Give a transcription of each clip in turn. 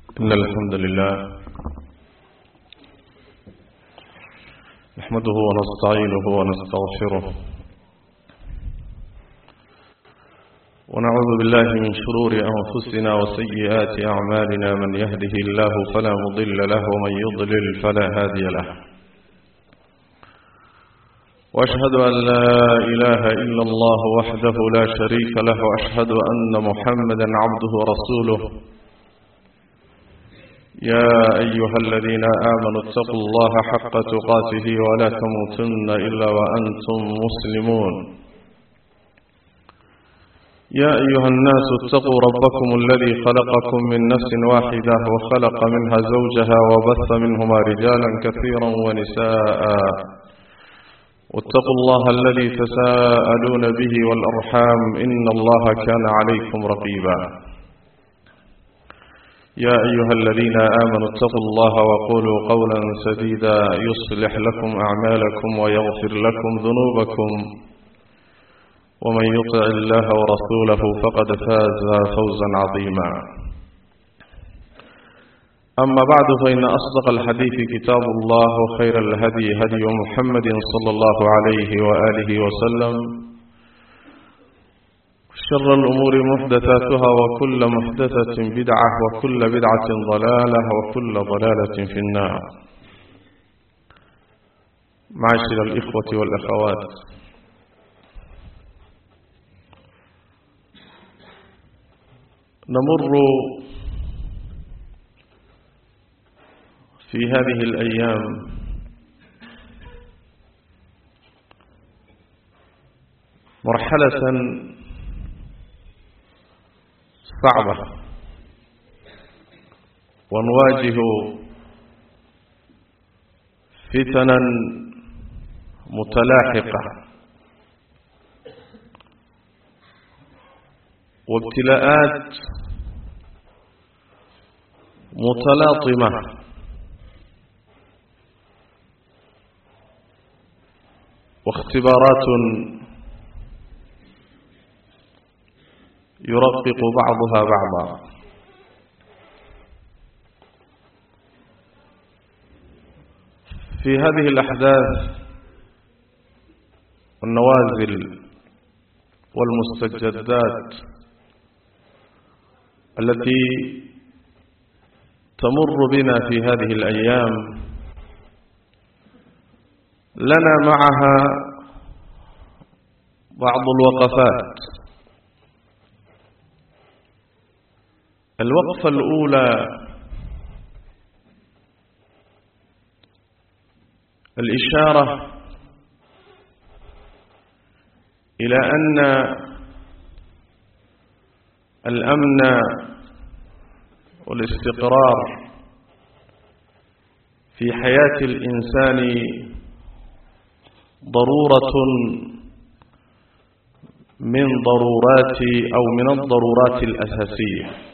إن الحمد لله نحمده ونستعينه ونستغفره ونعوذ بالله من شرور أنفسنا وسيئات أعمالنا من يهده الله فلا مضل له ومن يضلل فلا هادي له وأشهد أن لا إله إلا الله وحده لا شريك له وأشهد أن محمدا عبده ورسوله يا أيها الذين آمنوا اتقوا الله حق تقاته ولا تموتن إلا وأنتم مسلمون يا أيها الناس اتقوا ربكم الذي خلقكم من نفس واحدة وخلق منها زوجها وبث منهما رجالا كثيرا ونساء واتقوا الله الذي تساءلون به والأرحام إن الله كان عليكم رقيبا يا أيها الذين آمنوا اتقوا الله وقولوا قولا سديدا يصلح لكم أعمالكم ويغفر لكم ذنوبكم ومن يطع الله ورسوله فقد فاز فوزا عظيما أما بعد فإن أصدق الحديث كتاب الله وخير الهدي هدي محمد صلى الله عليه وآله وسلم شر الأمور محدثاتها وكل محدثة بدعة وكل بدعة ضلالة وكل ضلالة في النار معاشر الإخوة والأخوات نمر في هذه الأيام مرحلة صعبة ونواجه فتنا متلاحقة وابتلاءات متلاطمة واختبارات يرقق بعضها بعضا في هذه الأحداث والنوازل والمستجدات التي تمر بنا في هذه الأيام لنا معها بعض الوقفات الوقفة الأولى الإشارة إلى أن الأمن والاستقرار في حياة الإنسان ضرورة من ضرورات أو من الضرورات الأساسية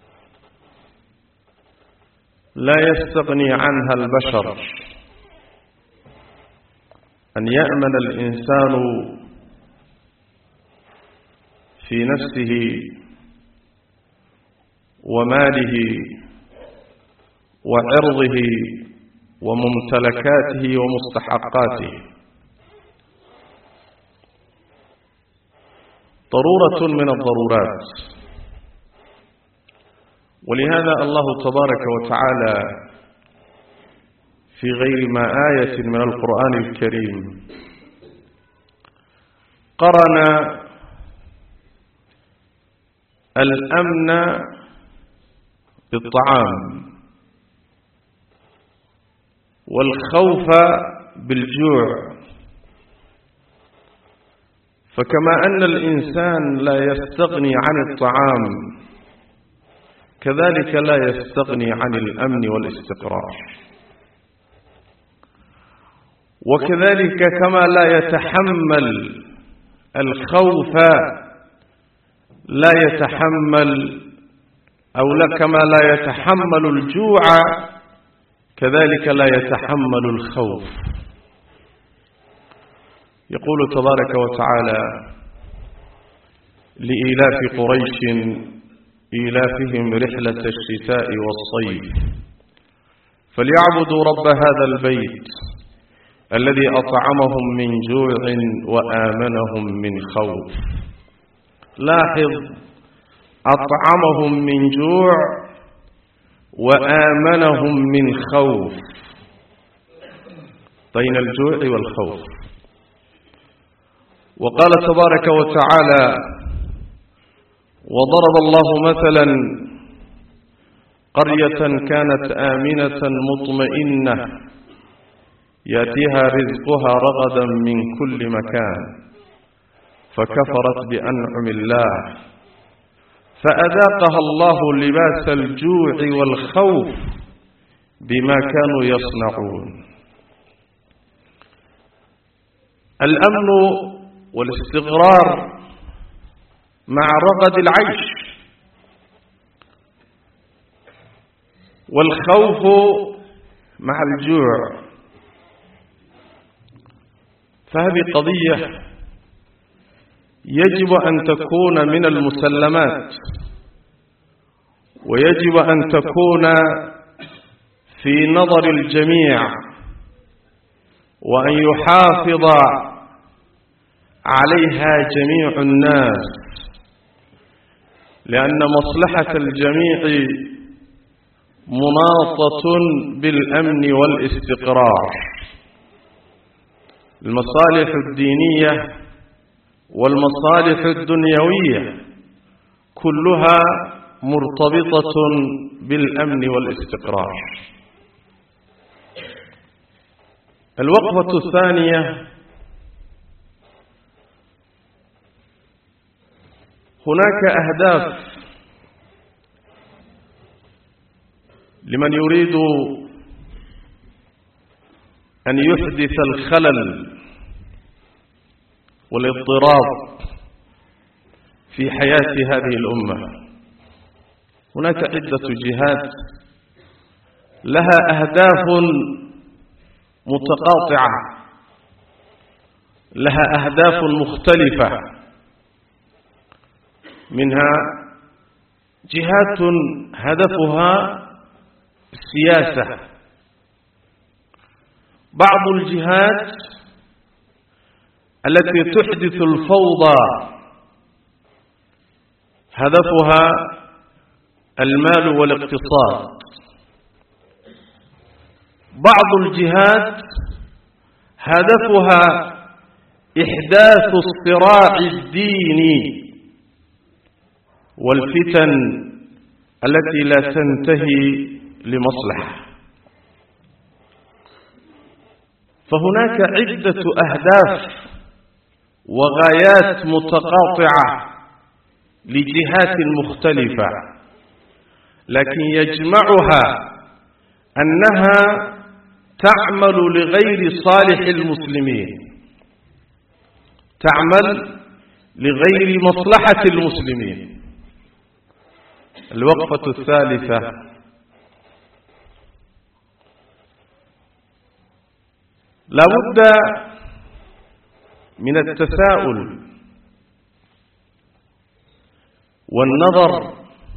لا يستغني عنها البشر أن يأمن الإنسان في نفسه وماله وعرضه وممتلكاته ومستحقاته ضرورة من الضرورات ولهذا الله تبارك وتعالى في غير ما آية من القرآن الكريم قرن الأمن بالطعام والخوف بالجوع فكما أن الإنسان لا يستغني عن الطعام كذلك لا يستغني عن الأمن والاستقرار وكذلك كما لا يتحمل الخوف لا يتحمل أو لا كما لا يتحمل الجوع كذلك لا يتحمل الخوف يقول تبارك وتعالى لإيلاف قريش إيلافهم رحلة الشتاء والصيف فليعبدوا رب هذا البيت الذي أطعمهم من جوع وآمنهم من خوف لاحظ أطعمهم من جوع وآمنهم من خوف بين الجوع والخوف وقال تبارك وتعالى وضرب الله مثلا قرية كانت آمنة مطمئنة يأتيها رزقها رغدا من كل مكان فكفرت بأنعم الله فأذاقها الله لباس الجوع والخوف بما كانوا يصنعون الأمن والاستقرار مع رغد العيش والخوف مع الجوع فهذه قضية يجب أن تكون من المسلمات ويجب أن تكون في نظر الجميع وأن يحافظ عليها جميع الناس لأن مصلحة الجميع مناطة بالأمن والاستقرار المصالح الدينية والمصالح الدنيوية كلها مرتبطة بالأمن والاستقرار الوقفة الثانية هناك أهداف لمن يريد أن يحدث الخلل والاضطراب في حياة هذه الأمة هناك عدة جهات لها أهداف متقاطعة لها أهداف مختلفة منها جهات هدفها السياسة بعض الجهات التي تحدث الفوضى هدفها المال والاقتصاد بعض الجهات هدفها إحداث الصراع الديني والفتن التي لا تنتهي لمصلحة فهناك عدة أهداف وغايات متقاطعة لجهات مختلفة لكن يجمعها أنها تعمل لغير صالح المسلمين تعمل لغير مصلحة المسلمين الوقفة الثالثة لابد من التساؤل والنظر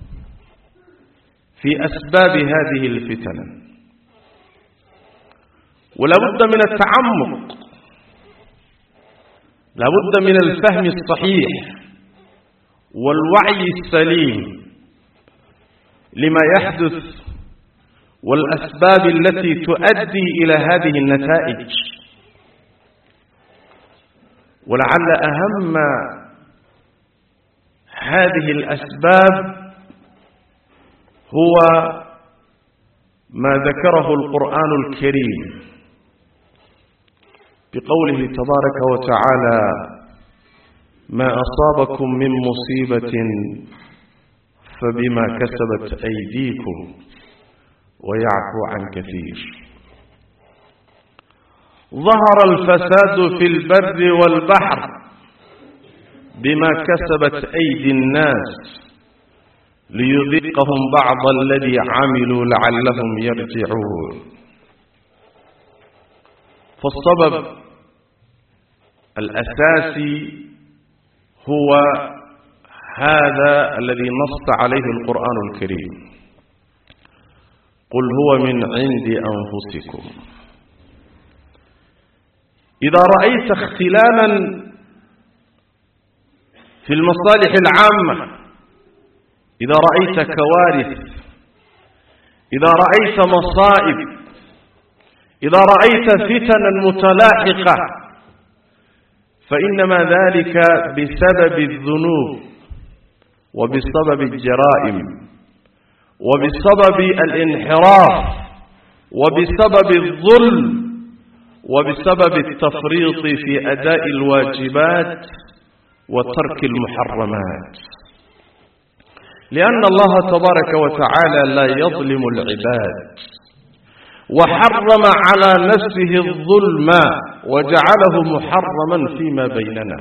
في أسباب هذه الفتن ولابد من التعمق لابد من الفهم الصحيح والوعي السليم لما يحدث والأسباب التي تؤدي إلى هذه النتائج ولعل أهم هذه الأسباب هو ما ذكره القرآن الكريم بقوله تبارك وتعالى ما أصابكم من مصيبة فبما كسبت أيديكم ويعفو عن كثير ظهر الفساد في البر والبحر بما كسبت أيدي الناس ليذيقهم بعض الذي عملوا لعلهم يرجعون فالسبب الأساسي هو هذا الذي نص عليه القرآن الكريم قل هو من عند أنفسكم إذا رأيت اختلالا في المصالح العامة إذا رأيت كوارث إذا رأيت مصائب إذا رأيت فتنا متلاحقة فإنما ذلك بسبب الذنوب وبسبب الجرائم وبسبب الانحراف وبسبب الظلم وبسبب التفريط في أداء الواجبات وترك المحرمات لأن الله تبارك وتعالى لا يظلم العباد وحرم على نفسه الظلم وجعله محرما فيما بيننا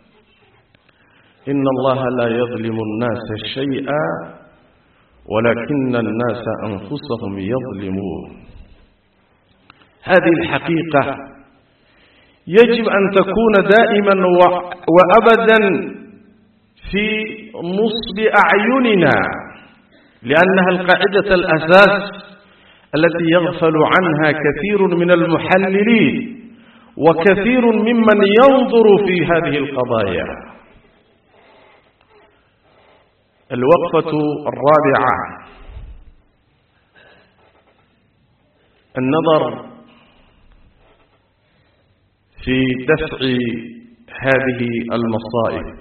إن الله لا يظلم الناس شيئا ولكن الناس أنفسهم يظلمون هذه الحقيقة يجب أن تكون دائما وأبدا في نصب أعيننا لأنها القاعدة الأساس التي يغفل عنها كثير من المحللين وكثير ممن ينظر في هذه القضايا الوقفة الرابعة النظر في دفع هذه المصائب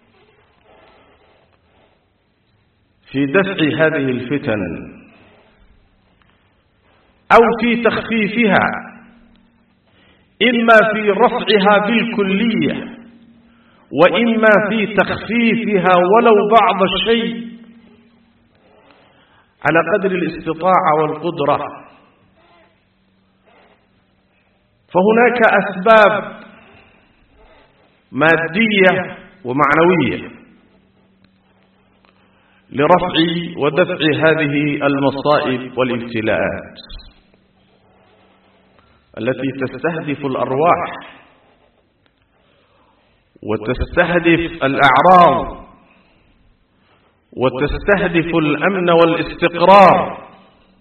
في دفع هذه الفتن أو في تخفيفها إما في رفعها بالكلية وإما في تخفيفها ولو بعض الشيء على قدر الاستطاعة والقدرة فهناك أسباب مادية ومعنوية لرفع ودفع هذه المصائب والابتلاءات التي تستهدف الأرواح وتستهدف الأعراض وتستهدف الأمن والاستقرار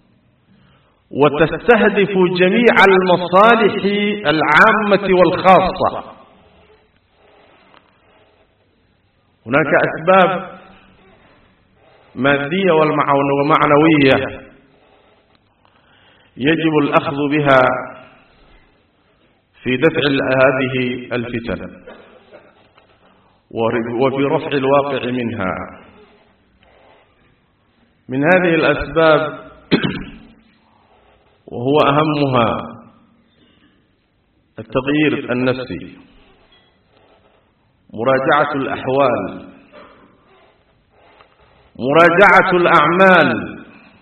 وتستهدف جميع المصالح العامة والخاصة هناك أسباب مادية ومعنوية يجب الأخذ بها في دفع هذه الفتن وفي رفع الواقع منها من هذه الأسباب وهو أهمها التغيير النفسي مراجعة الأحوال مراجعة الأعمال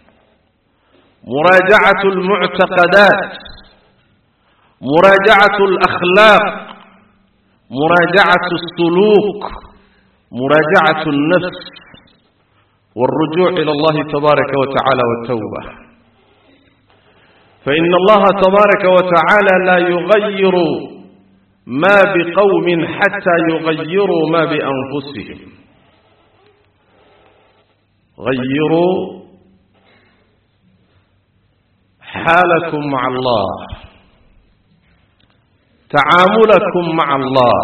مراجعة المعتقدات مراجعة الأخلاق مراجعة السلوك مراجعة النفس والرجوع إلى الله تبارك وتعالى والتوبة فإن الله تبارك وتعالى لا يغير ما بقوم حتى يغيروا ما بأنفسهم غيروا حالكم مع الله تعاملكم مع الله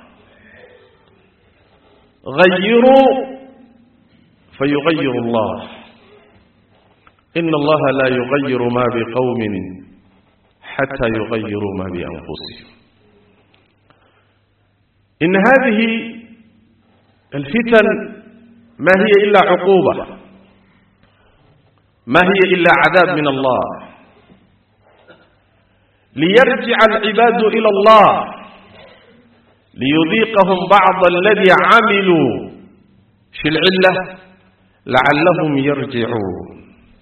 غيروا فيغير الله إن الله لا يغير ما بقوم حتى يغيروا ما بأنفسهم إن هذه الفتن ما هي إلا عقوبة ما هي إلا عذاب من الله ليرجع العباد إلى الله ليذيقهم بعض الذي عملوا في العلة لعلهم يرجعون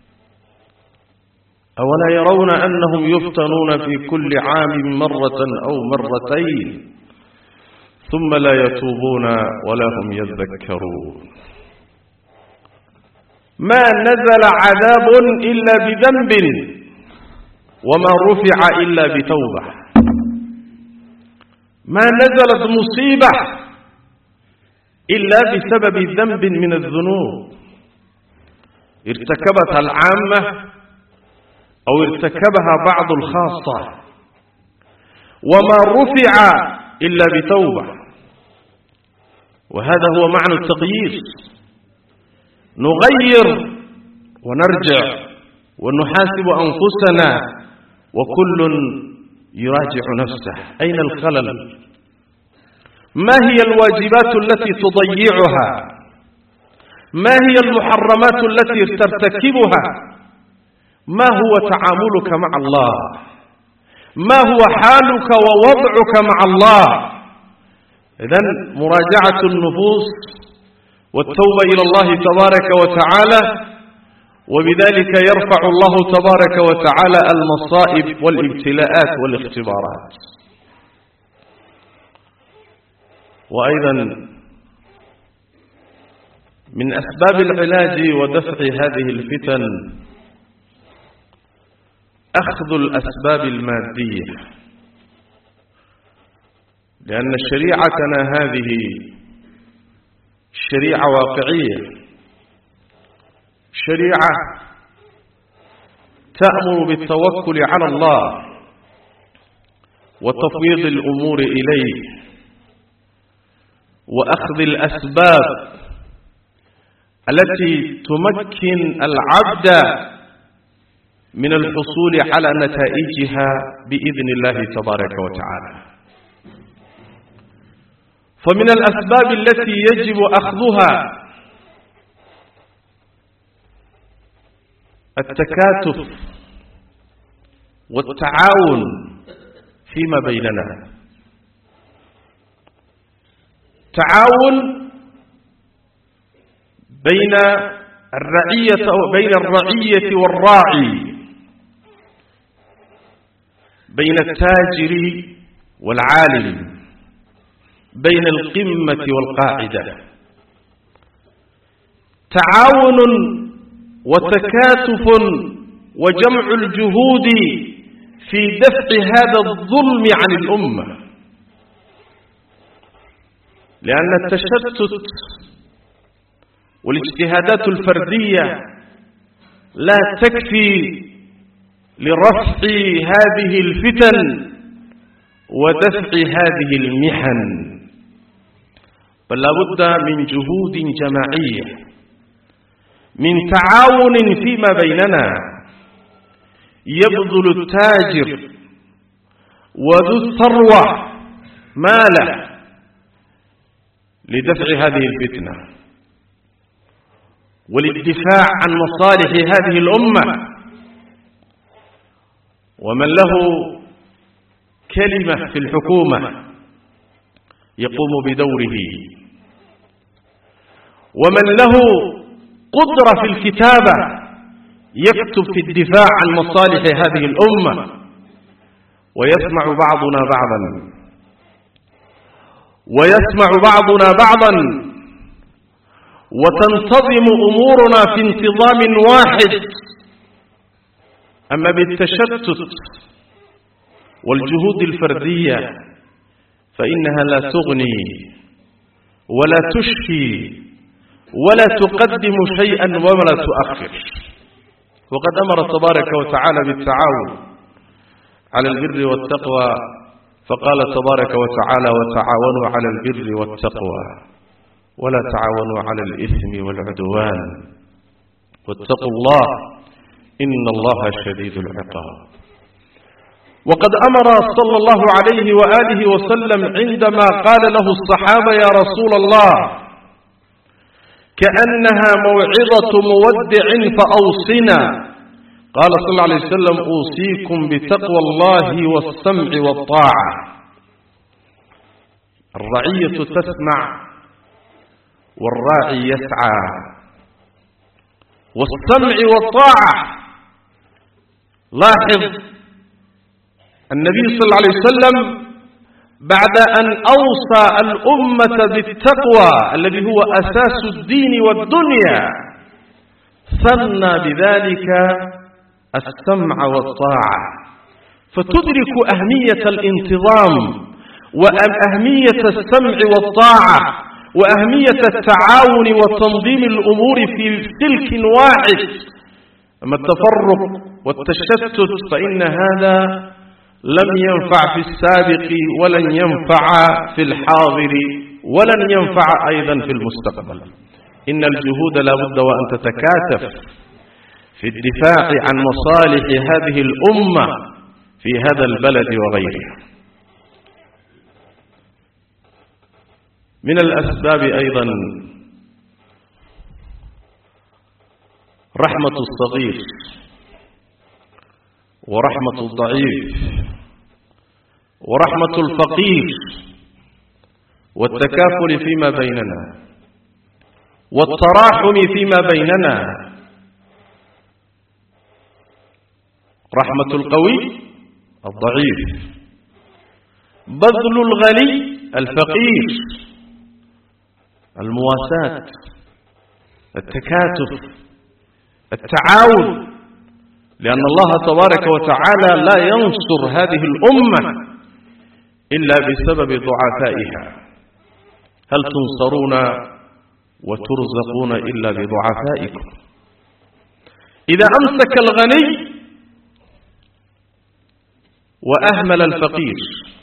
أولا يرون أنهم يفتنون في كل عام مرة أو مرتين ثم لا يتوبون ولا هم يذكرون ما نزل عذاب إلا بذنب وما رفع إلا بتوبة ما نزلت مصيبة إلا بسبب ذنب من الذنوب ارتكبتها العامة أو ارتكبها بعض الخاصة وما رفع إلا بتوبة وهذا هو معنى التغيير نغير ونرجع ونحاسب أنفسنا وكل يراجع نفسه أين الخلل ما هي الواجبات التي تضيعها ما هي المحرمات التي ترتكبها ما هو تعاملك مع الله ما هو حالك ووضعك مع الله إذن مراجعة النفوس والتوبة إلى الله تبارك وتعالى وبذلك يرفع الله تبارك وتعالى المصائب والابتلاءات والاختبارات وأيضا من أسباب العلاج ودفع هذه الفتن أخذ الأسباب المادية لأن شريعتنا هذه شريعة واقعية شريعة تأمر بالتوكل على الله وتفويض الأمور إليه وأخذ الأسباب التي تمكن العبد من الحصول على نتائجها بإذن الله تبارك وتعالى فمن الأسباب التي يجب أخذها التكاتف والتعاون فيما بيننا تعاون بين الرعية أو بين الرعية والراعي بين التاجر والعالم بين القمة والقاعدة تعاون وتكاتف وجمع الجهود في دفع هذا الظلم عن الأمة لأن التشتت والاجتهادات الفردية لا تكفي لرفع هذه الفتن ودفع هذه المحن بل لابد من جهود جماعية من تعاون فيما بيننا يبذل التاجر وذو الثروة ماله لدفع هذه الفتنة وللدفاع عن مصالح هذه الأمة ومن له كلمة في الحكومة يقوم بدوره ومن له قدرة في الكتابة يكتب في الدفاع عن مصالح هذه الأمة ويسمع بعضنا بعضا ويسمع بعضنا بعضا وتنتظم أمورنا في انتظام واحد أما بالتشتت والجهود الفردية فإنها لا تغني ولا تشفي ولا تقدم شيئا ولا تؤخر وقد أمر تبارك وتعالى بالتعاون على البر والتقوى فقال تبارك وتعالى وتعاونوا على البر والتقوى ولا تعاونوا على الإثم والعدوان واتقوا الله إن الله شديد العقاب وقد أمر صلى الله عليه وآله وسلم عندما قال له الصحابة يا رسول الله كأنها موعظة مودع فأوصنا قال صلى الله عليه وسلم أوصيكم بتقوى الله والسمع والطاعة الرعية تسمع والراعي يسعى والسمع والطاعة لاحظ النبي صلى الله عليه وسلم بعد أن أوصى الأمة بالتقوى الذي هو أساس الدين والدنيا ثنى بذلك السمع والطاعة فتدرك أهمية الانتظام وأهمية السمع والطاعة وأهمية التعاون وتنظيم الأمور في سلك واحد أما التفرق والتشتت فإن هذا لم ينفع في السابق ولن ينفع في الحاضر ولن ينفع أيضا في المستقبل إن الجهود لا بد وأن تتكاتف في الدفاع عن مصالح هذه الأمة في هذا البلد وغيره من الأسباب أيضا رحمة الصغير ورحمة الضعيف ورحمة الفقير والتكافل فيما بيننا والتراحم فيما بيننا رحمة القوي الضعيف بذل الغني الفقير المواساة التكاتف التعاون لأن الله تبارك وتعالى لا ينصر هذه الأمة إلا بسبب ضعفائها هل تنصرون وترزقون إلا بضعفائكم إذا أمسك الغني وأهمل الفقير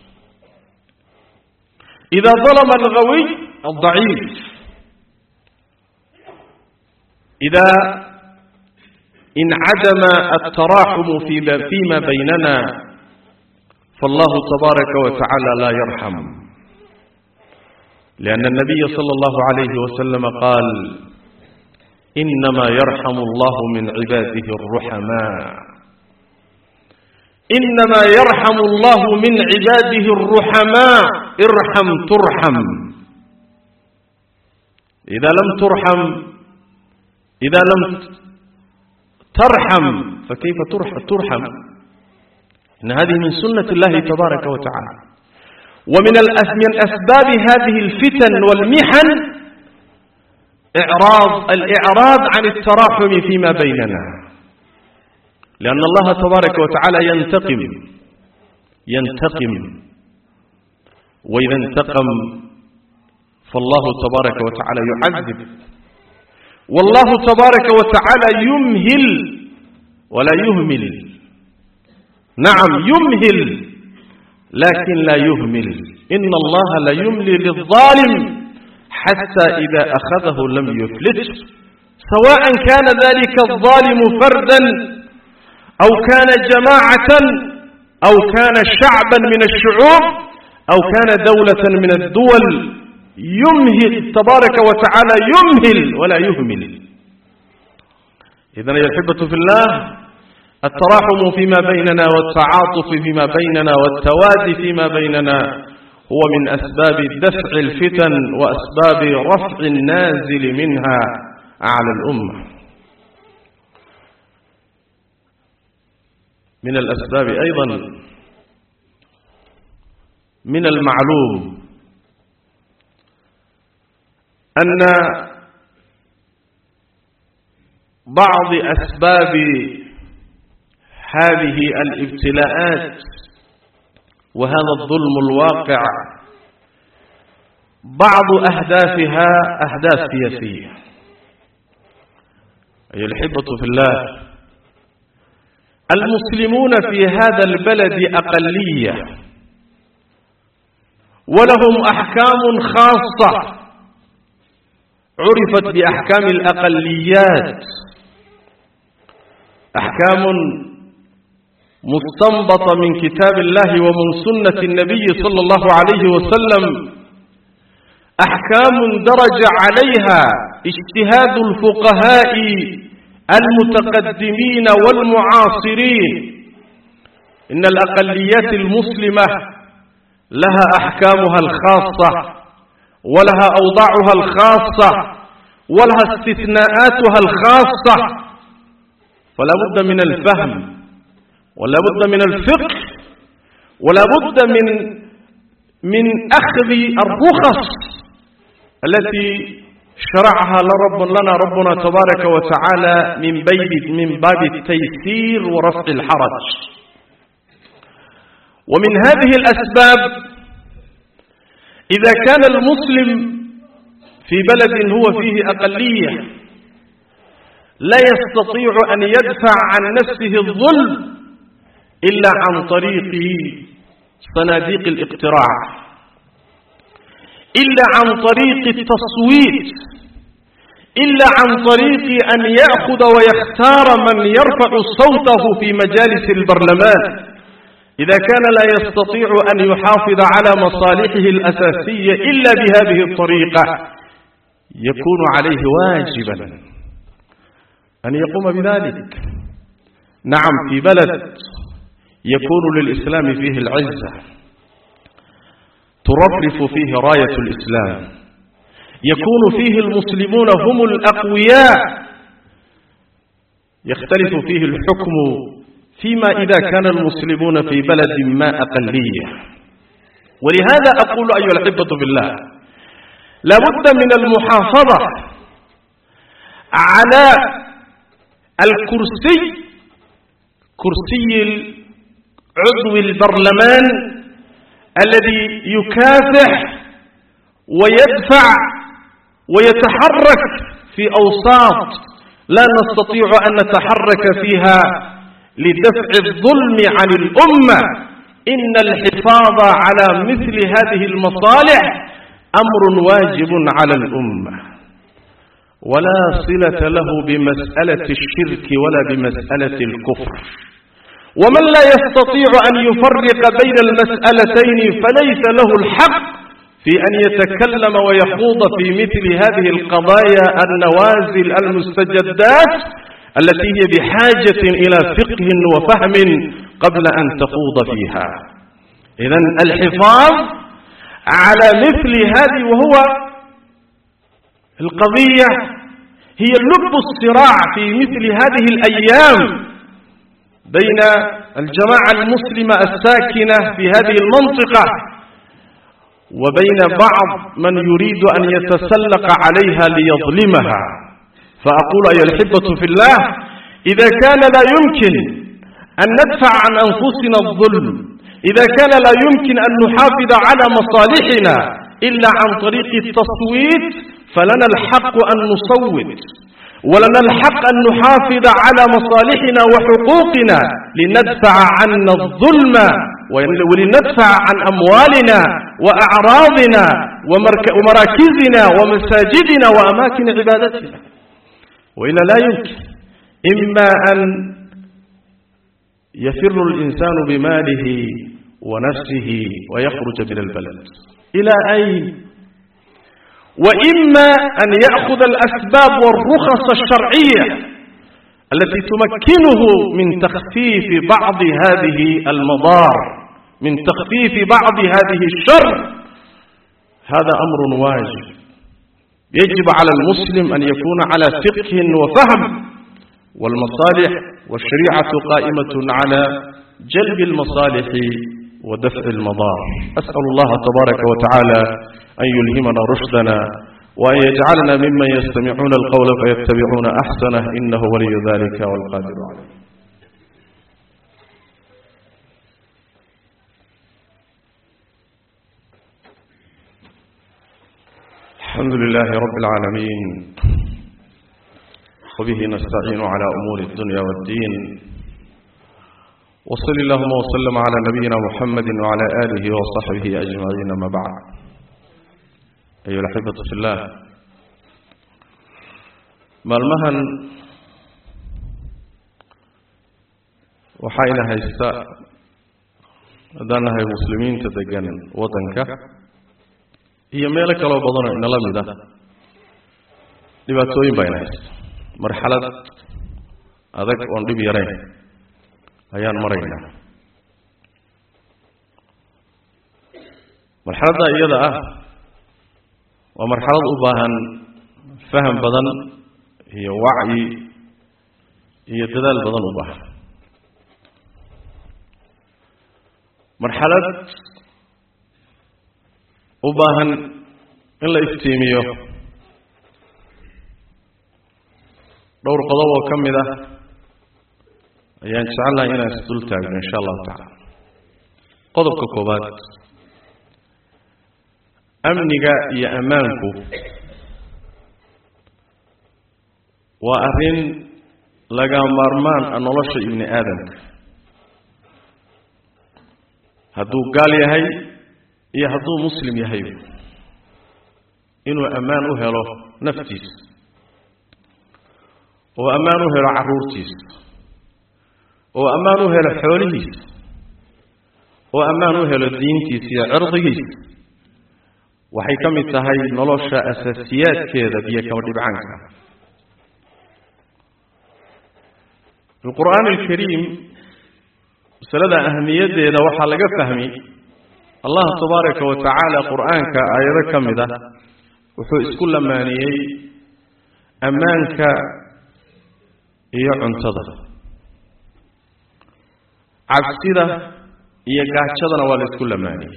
إذا ظلم الغوي الضعيف إذا انعدم التراحم فيما بيننا فالله تبارك وتعالى لا يرحم لأن النبي صلى الله عليه وسلم قال إنما يرحم الله من عباده الرحماء إنما يرحم الله من عباده الرحماء ارحم ترحم إذا لم ترحم إذا لم ترحم فكيف ترحم إن هذه من سنة الله تبارك وتعالى ومن من أسباب هذه الفتن والمحن إعراض الإعراض عن التراحم فيما بيننا لأن الله تبارك وتعالى ينتقم ينتقم وإذا انتقم فالله تبارك وتعالى يعذب والله تبارك وتعالى يمهل ولا يهمل نعم يمهل لكن لا يهمل إن الله لا يملي للظالم حتى إذا أخذه لم يفلت سواء كان ذلك الظالم فردا أو كان جماعة أو كان شعبا من الشعوب أو كان دولة من الدول يمهل تبارك وتعالى يمهل ولا يهمل إذن يا الحبة في الله التراحم فيما بيننا والتعاطف فيما بيننا والتوادي فيما بيننا هو من أسباب دفع الفتن وأسباب رفع النازل منها على الأمة من الأسباب أيضا من المعلوم أن بعض أسباب هذه الابتلاءات وهذا الظلم الواقع بعض أهدافها أهداف سياسية أي الحبة في الله المسلمون في هذا البلد أقلية ولهم أحكام خاصة عرفت بأحكام الأقليات أحكام مستنبطة من كتاب الله ومن سنة النبي صلى الله عليه وسلم أحكام درج عليها اجتهاد الفقهاء المتقدمين والمعاصرين إن الأقليات المسلمة لها أحكامها الخاصة ولها أوضاعها الخاصة ولها استثناءاتها الخاصة فلا بد من الفهم ولا بد من الفقه ولا بد من من أخذ الرخص التي شرعها لرب لنا ربنا تبارك وتعالى من بيب من باب التيسير ورفع الحرج ومن هذه الأسباب إذا كان المسلم في بلد هو فيه أقلية لا يستطيع أن يدفع عن نفسه الظلم إلا عن طريق صناديق الاقتراع إلا عن طريق التصويت إلا عن طريق أن يأخذ ويختار من يرفع صوته في مجالس البرلمان إذا كان لا يستطيع أن يحافظ على مصالحه الأساسية إلا بهذه الطريقة يكون عليه واجبا أن يقوم بذلك نعم في بلد يكون للإسلام فيه العزة ترفرف فيه راية الإسلام يكون فيه المسلمون هم الأقوياء يختلف فيه الحكم فيما إذا كان المسلمون في بلد ما أقلية ولهذا أقول أيها الأحبة بالله لابد من المحافظة على الكرسي كرسي عضو البرلمان الذي يكافح ويدفع ويتحرك في أوساط لا نستطيع أن نتحرك فيها لدفع الظلم عن الأمة إن الحفاظ على مثل هذه المصالح أمر واجب على الأمة ولا صلة له بمسألة الشرك ولا بمسألة الكفر ومن لا يستطيع أن يفرق بين المسألتين فليس له الحق في أن يتكلم ويخوض في مثل هذه القضايا النوازل المستجدات التي هي بحاجة إلى فقه وفهم قبل أن تخوض فيها إذا الحفاظ على مثل هذه وهو القضية هي لب الصراع في مثل هذه الأيام بين الجماعة المسلمة الساكنة في هذه المنطقة وبين بعض من يريد أن يتسلق عليها ليظلمها فأقول أيها الحبة في الله إذا كان لا يمكن أن ندفع عن أنفسنا الظلم إذا كان لا يمكن أن نحافظ على مصالحنا إلا عن طريق التصويت فلنا الحق أن نصوت ولنا الحق أن نحافظ على مصالحنا وحقوقنا لندفع عنا الظلم ولندفع عن أموالنا وأعراضنا ومراكزنا ومساجدنا وأماكن عبادتنا وإلا لا يمكن إما أن يفر الإنسان بماله ونفسه ويخرج من البلد إلى أين وإما أن يأخذ الأسباب والرخص الشرعية التي تمكنه من تخفيف بعض هذه المضار من تخفيف بعض هذه الشر هذا أمر واجب يجب على المسلم أن يكون على فقه وفهم والمصالح والشريعة قائمة على جلب المصالح ودفع المضار أسأل الله تبارك وتعالى أن يلهمنا رشدنا وأن يجعلنا ممن يستمعون القول فيتبعون أحسنه إنه ولي ذلك والقادر عليه الحمد لله رب العالمين وبه نستعين على أمور الدنيا والدين وصل اللهم وسلم على نبينا محمد وعلى آله وصحبه أجمعين ما بعد أيها الأحبة في الله maalmahan waxayna haysta haddaan nahay muslimiinta degan waddanka iyo meelo kaloo badanoo inala mid ah dhibaatooyin bayna haysta marxalad adag oon dhib yarayn ayaan maraynaa marxaladda iyada ah waa marxalad u baahan faham badan iyo wacyi iyo dadaal badan u baahan marxalad u baahan in la iftiimiyo dhowr qodob oo ka mid ah ayaan jecelnahay inaan isdul taagno insha allahu tacala qodobka koowaad amniga iyo ammaanku waa arrin laga maarmaan a nolosha ibni aadamka hadduu gaal yahay iyo hadduu muslim yahay inuu ammaan u helo naftiisa oo ammaan u helo carruurtiisa oo ammaan u helo xoolihiisa oo ammaan u helo diintiisa iyo cirdigiisa waxay ka mid tahay nolosha asaasiyaadkeeda biyo kama dhibcaanka fi qur'aani alkariim masalada ahamiyaddeeda waxaa laga fahmi allah tabaaraka wa tacaala qur'aanka aayado ka mid ah wuxuu isku lamaaniyey ammaanka iyo cuntada cabsida iyo gaajadana waa la isku lamaaniyey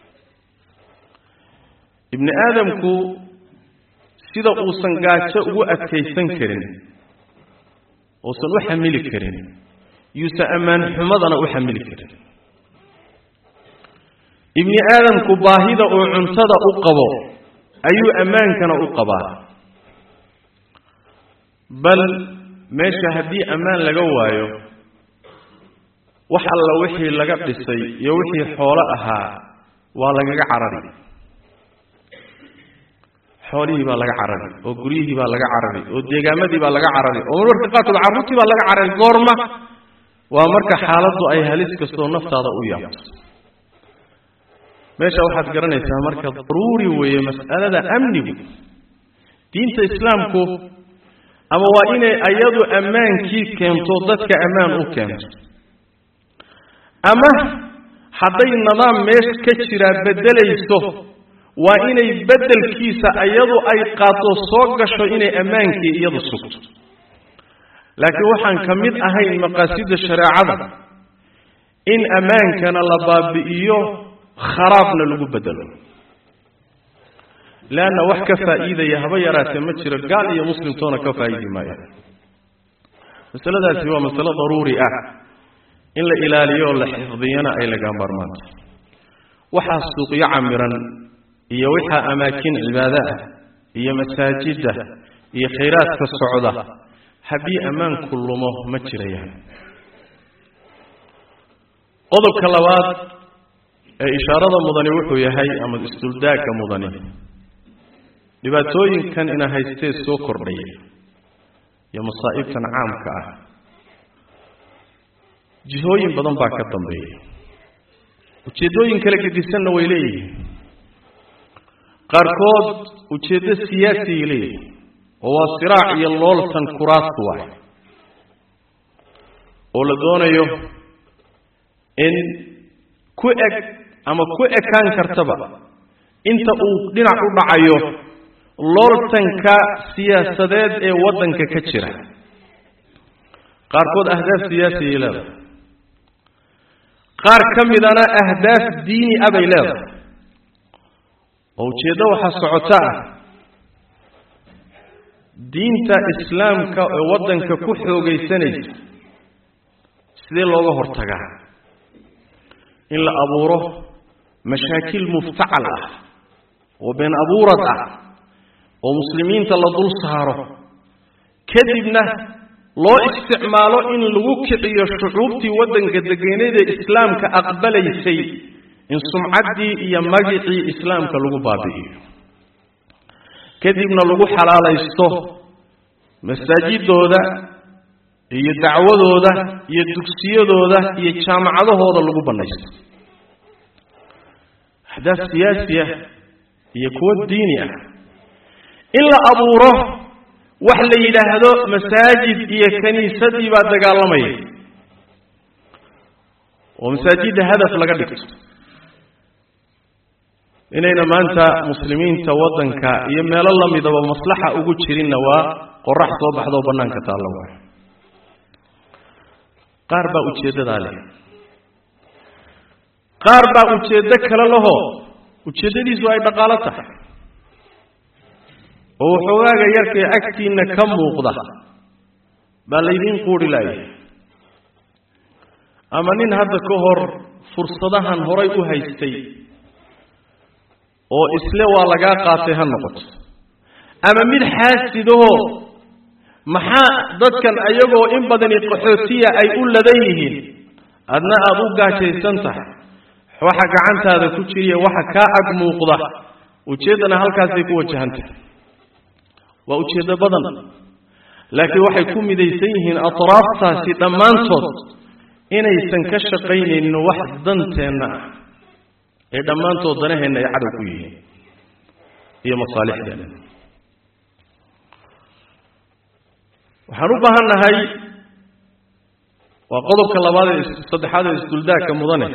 ibni aadamku sida uusan gaajo ugu adkaysan karin uusan u xamili karin yuusan ammaan xumadana u xamili karin ibni aadamku baahida uu cuntada u qabo ayuu ammaankana u qabaa bal meesha haddii ammaan laga waayo wax alla wixii laga dhisay iyo wixii xoolo ahaa waa lagaga carari xoolihii baa laga carari oo guryihii baa laga carari oo deegaamadii baa laga carari oo marmarka qaarkood carruurtii baa laga carari goorma waa marka xaaladdu ay halis kastoo naftaada u yaabto meesha waxaad garanaysaa marka daruuri weeye mas'alada amnigu diinta islaamku ama waa inay ayadu ammaankii keento dadka ammaan u keento ama hadday nidaam meesha ka jiraa beddelayso waa inay beddelkiisa iyadu ay qaato soo gasho inay ammaankii iyadu sugto laakiin waxaan ka mid ahayn maqaasida shareecada in ammaankana la baabi'iyo kharaabna lagu bedelo leanna wax ka faa'iidaya haba yaraatee ma jiro gaal iyo muslimtoona ka faa'iidi maayo masaladaasi waa masalo daruuri ah in la ilaaliyo oo la xifdiyana ay laga maarmaanta waxaa suuqyo camiran iyo waxaa amaakin cibaado ah iyo masaajida iyo khayraadka socda haddii ammaanku lumo ma jirayaan qodobka labaad ee ishaarada mudani wuxuu yahay ama isduldaagga mudani dhibaatooyinkan ina haystee soo kordhaya iyo masaa'ibtan caamka ah jihooyin badan baa ka dambeeya ujeeddooyin kala gedisanna way leeyihiin qaarkood ujeeddo siyaasiyay leeyihiin oo waa siraac iyo looltan kuraasta waay oo la doonayo in ku eg ama ku ekaan kartaba inta uu dhinac u dhacayo looltanka siyaasadeed ee waddanka ka jira qaarkood ahdaaf siyaasiyay leedahay qaar ka midana ahdaaf diini ah bay leedahay oo ujeeddo waxaa socota ah diinta islaamka ee waddanka ku xoogaysanaysa sidee looga hortagaa in la abuuro mashaakil muftacal ah oo been abuurad ah oo muslimiinta la dul saaro kadibna loo isticmaalo in lagu kiciyo shucuubtii waddanka degeneedee islaamka aqbalaysay in sumcaddii iyo magicii islaamka lagu baabi'iyo kadibna lagu xalaalaysto masaajidooda iyo dacwadooda iyo dugsiyadooda iyo jaamacadahooda lagu bannaysto ahdaaf siyaasi ah iyo kuwo diini ah in la abuuro wax la yidhaahdo masaajid iyo kiniisadii baa dagaalamaya oo masaajidda hadaf laga dhigto inayna maanta muslimiinta waddanka iyo meelo lamidaba maslaxa ugu jirinna waa qorax soo baxdoo bannaanka taalla waay qaar baa ujeeddadaa leh qaar baa ujeeddo kale lahoo ujeeddadiisu ay dhaqaalo tahay oo waxoogaaga yarkee agtiinna ka muuqda baa laydiin quudhi laayay ama nin hadda ka hor fursadahan horay u haystay oo isle waa lagaa qaatay ha noqoto ama mid xaasidahoo maxaa dadkan ayagoo in badani qaxootiya ay u ladan yihiin adna aada u gaajaysan tahay waxa gacantaada ku jiriya waxa kaa ag muuqda ujeeddana halkaasay ku wajahan tahay waa ujeeddo badan laakiin waxay ku midaysan yihiin atraaftaasi dhammaantood inaysan ka shaqaynaynin wax danteenna ah ee dhammaantood danaheenna ay cadow ku yihiin iyo masaalixdeena waxaan u baahan nahay waa qodobka labaad ee saddexaad ee isduldaagka mudane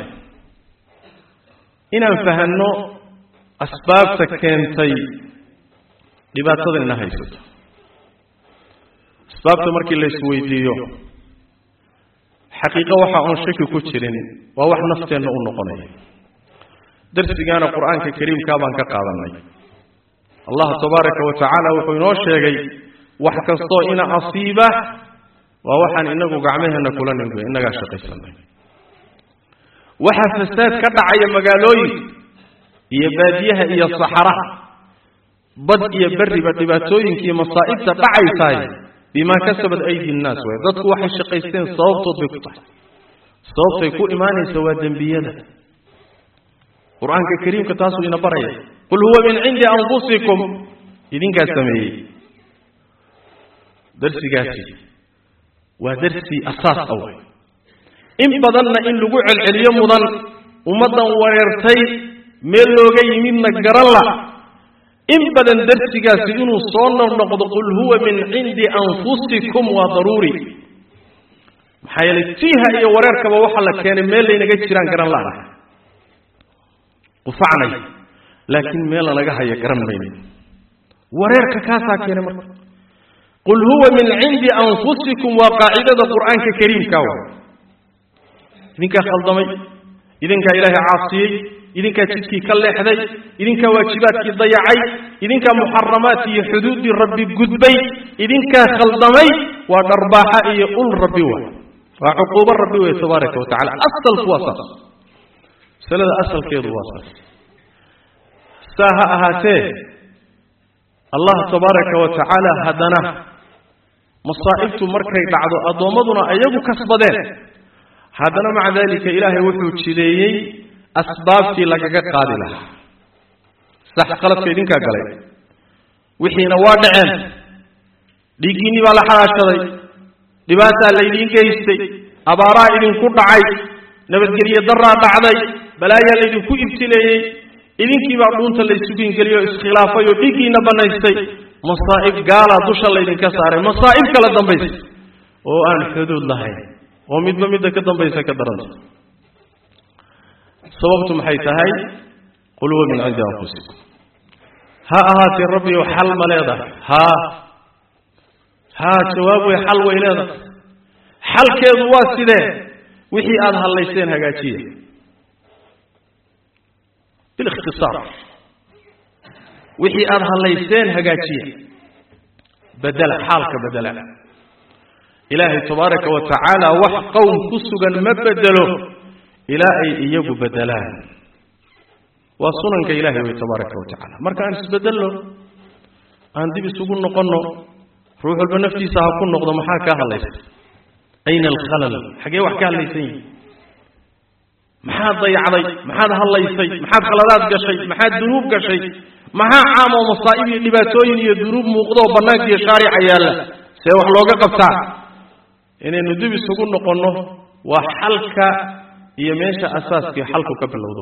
inaan fahanno asbaabta keentay dhibaatada ina haysato asbaabta markii la isweydiiyo xaqiiqo waxa oon shaki ku jirin waa wax nafteenna u noqonaya darsigaana qur-aanka kariimkaa baan ka qaadanay allah tabaaraka wa tacaala wuxuu inoo sheegay wax kastoo ina asiiba waa waxaan inagu gacmaheenna kula nimid innagaa shaqaysanay waxa fasaad ka dhacaya magaalooyinka iyo baadiyaha iyo saxaraha bad iyo berriba dhibaatooyinka iyo masaa'ibta dhacaysaay bimaa kasabad aydi nnaas way dadku waxay shaqaysteen sababtood bay ku tahay sababtay ku imaanaysa waa dembiyada qur-aanka kariimka taasuu ina baraya qul huwa min cindi anfusikum idinkaa sameeyey darsigaasi waa darsi asaas aw in badanna in lagu celceliyo mudan ummaddan wareertay meel looga yimidna garan la in badan darsigaasi inuu soo noqnoqdo qul huwa min cindi anfusikum waa daruuri maxaa yeelay tiiha iyo wareerkaba waxaa la keenay meel laynaga jiraan garan la qufacnay laakiin meel lanaga haya garan mayno wareerka kaasaa keenay marka qul huwa min cindi anfusikum waa qaacidada qur'aanka kariimka wa idinkaa khaldamay idinkaa ilaahay caasiyey idinkaa jidkii ka leexday idinkaa waajibaadkii dayacay idinkaa muxaramaadki iyo xuduuddii rabbi gudbay idinkaa khaldamay waa dharbaaxa iyo ul rabbi wa waa cuquubo rabbi wey tabaaraka wa tacala asalku waa saas masalada asalkeedu waa saas saa ha ahaatee allah tabaaraka wa tacaala haddana masaa'ibtu markay dhacdo addoommaduna ayagu kasbadeen haddana maca daalika ilaahay wuxuu jideeyey asbaabtii lagaga qaadi lahaa sax qaladka idinkaa galay wixiina waa dhaceen dhiiggiinnii baa la xalaashaday dhibaataa laydiin geystay abaaraa idinku dhacay nabadgelye daraa dhacday balaayaa laydinku ibtileeyey idinkiibaa dhuunta laysugiingeliyo iskhilaafay oo dhiiggiina bannaystay masaa'ib gaalaa dusha laydinka saaray masaa'ib kala dambaysa oo aan xuduud lahayn oo midba midda ka dambaysa ka daranta sababtu maxay tahay qul huwa min cindi anfusikum ha ahaatee rabbiyow xal ma leedahay haa haa jawaab wey xal way leedahay xalkeedu waa sidee wixii aada hallayseen hagaajiya bilikhtisaar wixii aada hallayseen hagaajiya bedela xaalka bedela ilaahay tabaaraka wa tacaala wax qowm ku sugan ma bedelo ilaa ay iyagu bedelaan waa sunanka ilahay wey tabaaraka wa tacala marka aan isbedelno aan dib isugu noqonno ruux walba naftiisa ha ku noqdo maxaa kaa hadlaysa ayna alkhalal xagee wax ka hadlaysan yihi maxaad dayacday maxaad hadlaysay maxaad khaladaad gashay maxaad dunuub gashay maxaa caam oo masaa'ib iyo dhibaatooyin iyo dunuub muuqdooo bannaanka iyo shaarica yaalla see wax looga qabtaa inaynu dib isugu noqonno waa xalka iyo meesha asaaskii xalku ka bilowdo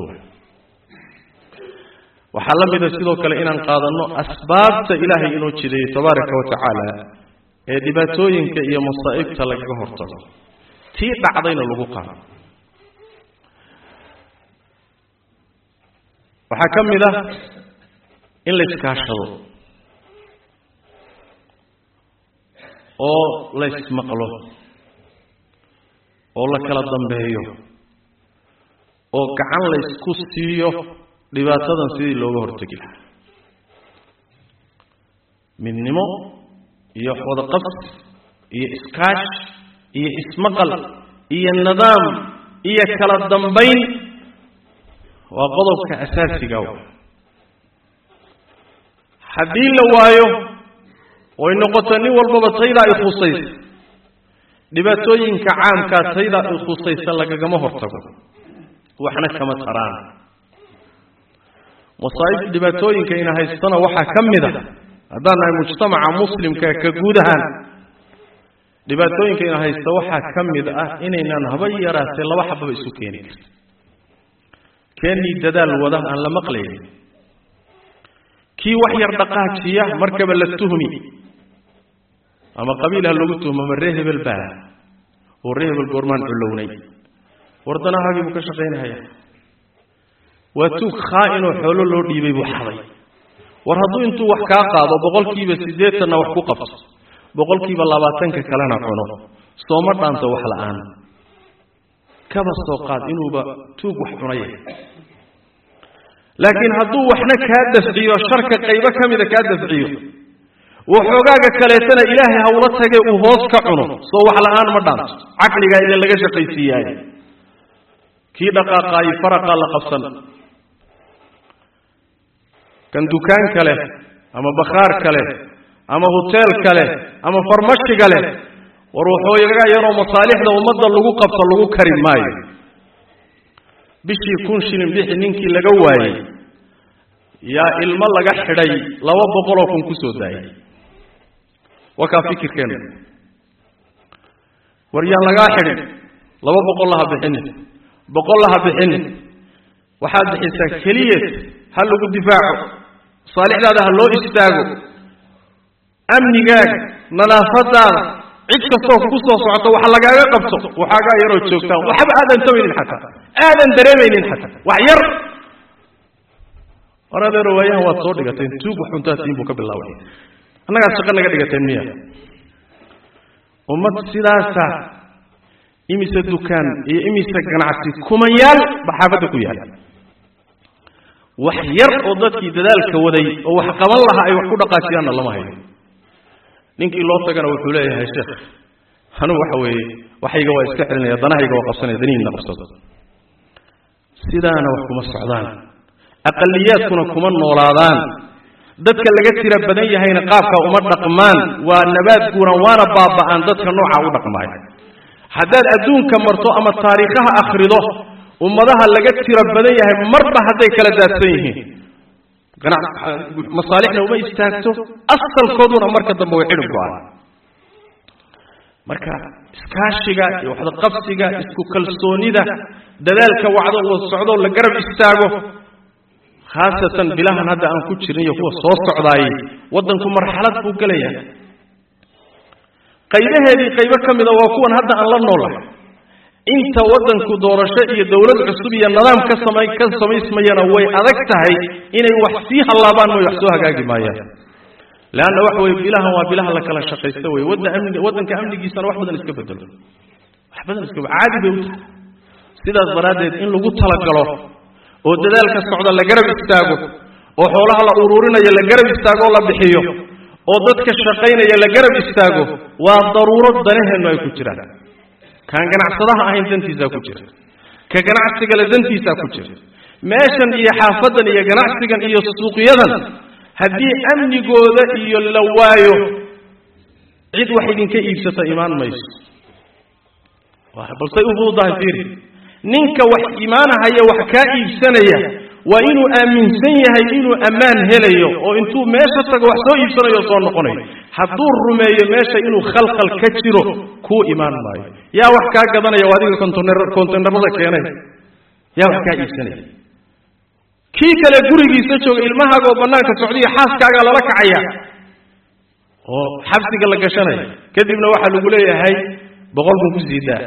waxaa la mida sidoo kale inaan qaadanno asbaabta ilaahay inoo jideeyey tabaaraka wa tacaala ee dhibaatooyinka iyo masaa'ibta lagaga hortago tii dhacdayna lagu qaado waxaa ka mid ah in la iskaashado oo la ismaqlo oo la kala dambeeyo oo gacan la isku siiyo dhibaatadan sidii looga hortegi lahaa midnimo iyo wadaqabsi iyo iskaash iyo ismaqal iyo nidaam iyo kala dambayn waa qodobka asaasiga w haddii la waayo oy noqoto nin walbaba taydaa i khusaysa dhibaatooyinka caamkaa taydaa i khusaysa lagagama hortago waxna kama taraan masaa'ib dhibaatooyinka ina haystana waxaa ka mid a haddaan nahay mujtamaca muslimka ka guud ahaan dhibaatooyinka ina haysta waxaa ka mid ah inaynaan haba yaraatee laba xababa isu keeni karin keenii dadaal wada aan la maqlaynin kii wax yar dhaqaajiya markaba la tuhmi ama qabiil ha lagu tuhmo ama ree hebel baa oo ree hebel goormaan culownay wardanahaagii buu ka shaqaynahaya waa tuug khaa-inoo xoolo loo dhiibay buu xaday war hadduu intuu wax kaa qaado boqolkiiba siddeetanna wax ku qabto boqolkiiba labaatanka kalena cuno sooma dhaanto wax la-aan kaba soo qaad inuuba tuug wax cunaya laakiin hadduu waxna kaa dafciyo sharka qaybo ka mida kaa dafciyo waxoogaaga kaleetana ilaahay hawla tage uu hoos ka cuno soo wax la-aan ma dhaanto caqligaa idin laga shaqaysiiyaaye kii dhaqaaqaayi faraqaa la qabsan kan dukaan kale ama bakhaar kale ama hoteel kale ama farmashiga leh war waxooyaga yaroo masaalixda ummadda lagu qabto lagu kari maayo bishii kun shilin bixi ninkii laga waayey yaa ilmo laga xidhay laba boqoloo kun ku soo daayay waa kaa fikirkeena war yaan lagaa xidhin laba boqol laha bixinin boqol laha bixinin waxaad bixisaa keliyeed ha lagu difaaco masaalixdaada ha loo istaago amnigaaga nadaafadaada cid kastoo ku soo socoto wax lagaaga qabto waxaagaa yaroo joogtaan waxba aadan tabaynin xataa aadan dareemaynin xataa wax yar war adeero waayahan waad soo dhigateen tuug wax cuntaatiin buu ka bilaabay annagaad shaqo naga dhigateen miya ummad sidaasa imise dukaan iyo imise ganacsi kumanyaal ba xaafadda ku yaal wax yar oo dadkii dadaalka waday oo wax qaban lahaa ay wax ku dhaqaajiyaanna lama hayo ninkii loo tagana wuxuu leeyahay sheekh anugu waxa weeye waxayga waa iska celinaya danahayga waa qabsanaya danihiina qabsado sidaana wax kuma socdaan aqaliyaadkuna kuma noolaadaan dadka laga tira badan yahayna qaabka uma dhaqmaan waa nabaad guuran waana baaba'aan dadka noocaa u dhaqmaaya haddaad adduunka marto ama taariikhaha akhrido ummadaha laga tira badan yahay marba hadday kala daadsan yihiin masaalixna uma istaagto asalkooduna marka dambe way xidhib go-aan marka iskaashiga iyo waxdaqabsiga isku kalsoonida dadaalka wacdo uu socdo la garab istaago khaasatan bilahan hadda aan ku jirin iyo kuwa soo socdaayey waddanku marxalad buu gelaya qaybaheedii qaybo ka mida waa kuwan hadda aan la noolahay inta waddanku doorasho iyo dowlad cusub iyo nidaam ka samay ka samaysmayana way adag tahay inay wax sii hallaabaan mooy wax soo hagaagi maayaan leanna waxa weye bilahan waa bilaha la kala shaqaysta wey wadda amniga waddanka amnigiisana wax badan iska bedelo wax badan iska caadi bay u tahay sidaas daraaddeed in lagu talagalo oo dadaalka socda la garab istaago oo xoolaha la uruurinayo la garab istaago oo la bixiyo oo dadka shaqaynaya la garab istaago waa daruuro danaheennu ay ku jiraan kaan ganacsadaha ahayn dantiisaa ku jira ka ganacsigale dantiisaa ku jira meeshan iyo xaafadan iyo ganacsigan iyo suuqyadan haddii amnigooda iyo la waayo cid wax idinka iibsata imaan mayso balsay u fududahay fiiri ninka wax imaanahaya wax kaa iibsanaya waa inuu aaminsan yahay inuu ammaan helayo oo intuu meesha tago wax soo iibsanayo soo noqonayo hadduu rumeeyo meesha inuu khalkhal ka jiro kuu imaan maayo yaa wax kaa gadanaya oo adiga konteynarada keenay yaa wax kaa iibsanaya kii kale gurigiisa jooga ilmahaaga oo bannaanka socdiyo xaaskaagaa lala kacaya oo xabsiga la gashanaya kadibna waxaa lagu leeyahay boqol kun ku siidaa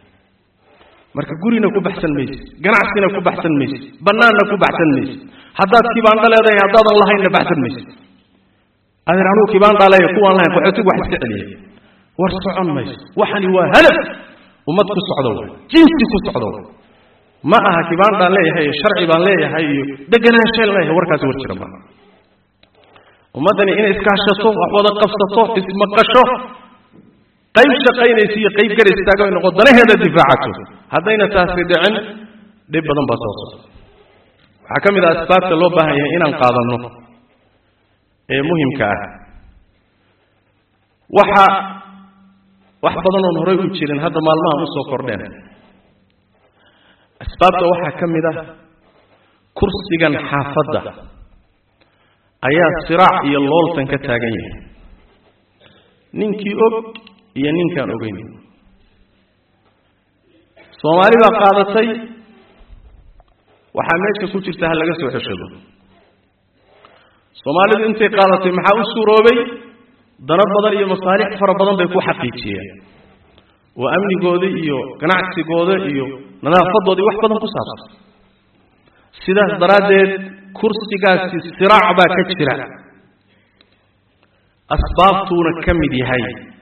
marka gurina ku baxsan maysid ganacsina ku baxsan maysid bannaanna ku baxsan maysid haddaad kibaandha leedahay haddaadan lahaynna baxsan maysid adeer anugu kibaandhaa leeya kuwaan lahayn qaxootigu wax iska celiyay war socon mayso waxani waa halaf ummad ku socdo way jinsi ku socdo way ma aha kibaandhaan leeyahay iyo sharci baan leeyahay iyo deganaanshaan leeyahay warkaasi war jira ma ummaddani inay iskaashato wax wada qabsato ismaqasho qayb shaqaynaysa iyo qayb gar istaago ay noqo danaheeda difaacato haddayna taasi dhicin dhib badan baa soo socda waxaa ka mid ah asbaabta loo baahan yahay inaan qaadanno ee muhimka ah waxa wax badan oon horey u jirin hadda maalmahan usoo kordheen asbaabta waxaa ka mid ah kursigan xaafadda ayaa siraac iyo looltan ka taagan yahay ninkii og iyo ninkaan ogeyn soomaali baa qaadatay waxaa meesha ku jirta ha laga soo xeshado soomaalidu intay qaadatay maxaa u suuroobay dano badan iyo masaalix fara badan bay ku xaqiijiyeen oo amnigooda iyo ganacsigooda iyo nadaafadoodii wax badan ku saabsan sidaas daraaddeed kursigaasi siraac baa ka jira asbaabtuuna ka mid yahay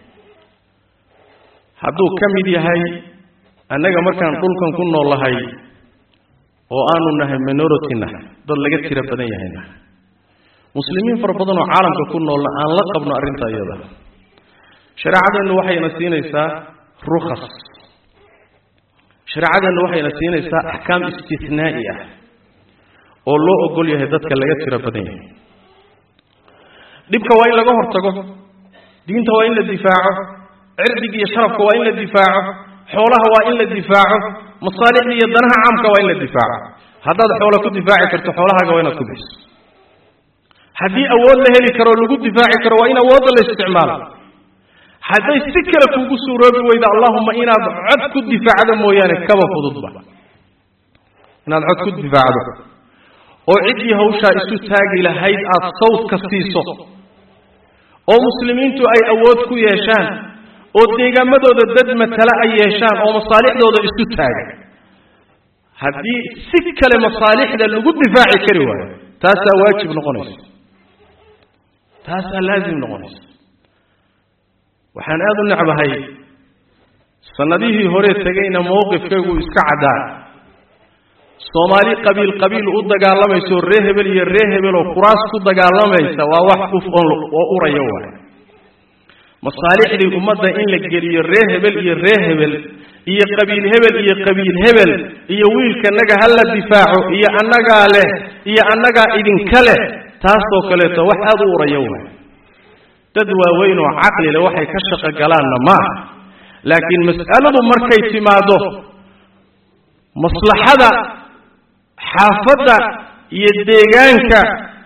hadduu ka mid yahay annaga markaan dhulkan ku noolahay oo aanu nahay minority nahay dad laga tiro badan yahayna muslimiin fara badan oo caalamka ku noolna aan la qabno arrinta iyada shareecadeennu waxayna siinaysaa rukhas shareecadeennu waxayna siinaysaa axkaam istisnaa'i ah oo loo ogol yahay dadka laga tiro badan yahay dhibka waa in laga hortago diinta waa in la difaaco cirdiga iyo sharafka waa in la difaaco xoolaha waa in la difaaco masaalixda iyo danaha caamka waa in la difaaco haddaad xoola ku difaaci karto xoolahaaga waa inaad ku bixiso haddii awood la heli karoo lagu difaaci karo waa in awoodda la isticmaalo hadday si kale kuugu suuroobi weyda allahuma inaad cod ku difaacdo mooyaane kaba fududba inaad cod ku difaacdo oo ciddii hawshaa isu taagi lahayd aada sawdka siiso oo muslimiintu ay awood ku yeeshaan oo deegaamadooda dad matala ay yeeshaan oo masaalixdooda isu taaga haddii si kale masaalixda lagu difaaci kari waayo taasaa waajib noqonaysa taasaa laazim noqonaysa waxaan aada u necbahay sannadihii hore tegayna mowqifkaygu iska caddaa soomaali qabiil qabiil u dagaalamayso ree hebel iyo ree hebel oo kuraas ku dagaalamaysa waa wax uf oo uraya waay masaalixdii ummadda in la geliyo ree hebel iyo ree hebel iyo qabiil hebel iyo qabiil hebel iyo wiilkanaga ha la difaaco iyo annagaa leh iyo annagaa idinka leh taasoo kaleeto wax aada u uraya waay dad waaweyn oo caqli leh waxay ka shaqo galaanna maaha laakiin mas'aladu markay timaado maslaxada xaafadda iyo deegaanka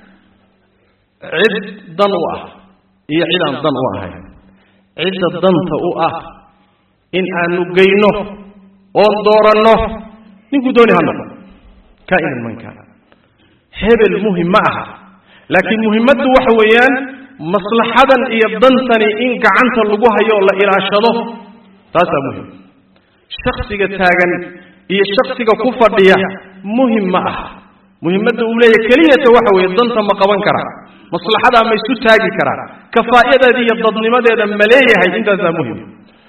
cid dan u ah iyo cid aan dan u ahayn cidda danta u ah in aanu geyno oon dooranno ninkuu dooni ha noqo kaa'inan man kaana hebel muhim ma aha laakiin muhimmaddu waxa weeyaan maslaxadan iyo dantani in gacanta lagu hayo oo la ilaashado taasaa muhim shaksiga taagan iyo shaksiga ku fadhiya muhim ma aha muhimmadda uu leeyahy keliyata waxa weeye danta ma qaban karaa maslaxadaa ma isu taagi karaa kafaa'iyadeeda iyo dadnimadeeda ma leeyahay intaasaa muhim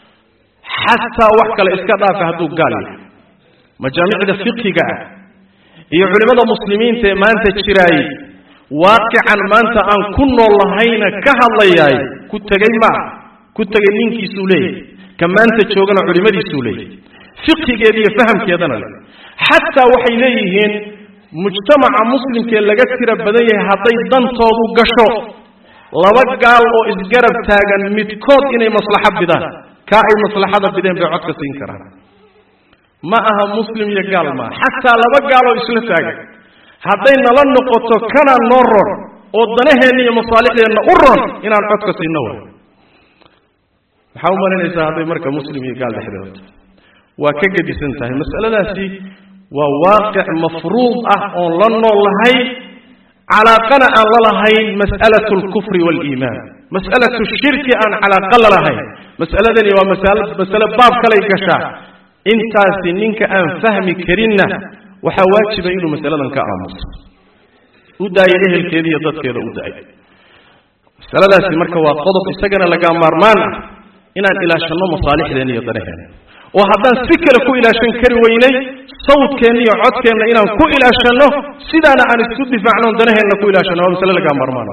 xataa wax kale iska dhaafa hadduu gaal yahay majaamicda fiqiga ah iyo culimmada muslimiinta ee maanta jiraayey waaqican maanta aan ku nool lahayna ka hadlayaay ku tegey maaha ku tegay ninkiisuu leeyahay ka maanta joogana culimmadiisuu leeyahay fiqigeeda iyo fahamkeedana leh xataa waxay leeyihiin mujtamaca muslimkee laga tira badan yahay hadday dantoodu gasho laba gaal oo isgarab taagan midkood inay maslaxo bidaan kaa ay maslaxada bideen bay codka siin karaan ma aha muslim iyo gaal maaha xataa laba gaal oo isla taagan hadday nala noqoto kana noo ron oo danaheenna iyo masaalixdeenna u ron inaan codka siinno way maxaa u malaynaysaa hadday marka muslim iyo gaal dhexdooda waa ka gedisan tahay mas'aladaasi waa waaqic mafruud ah oon la nool lahay calaaqana aan la lahayn mas'alatu alkufri waaliimaan mas'alatu shirki aan calaaqa la lahayn mas'aladani waa masalo masale baab kalay gashaa intaasi ninka aan fahmi karinna waxaa waajiba inuu masaladan ka aamuso u daayo ehelkeeda iyo dadkeeda u daayo masaladaasi marka waa qodob isagana laga maarmaan ah inaan ilaashanno masaalixdeena iyo danaheena oo haddaan si kale ku ilaashan kari weynay sawdkeenna iyo codkeenna inaan ku ilaashanno sidaana aan isku difaacno on danaheenna ku ilaashanno waa masale lagaa maarmaan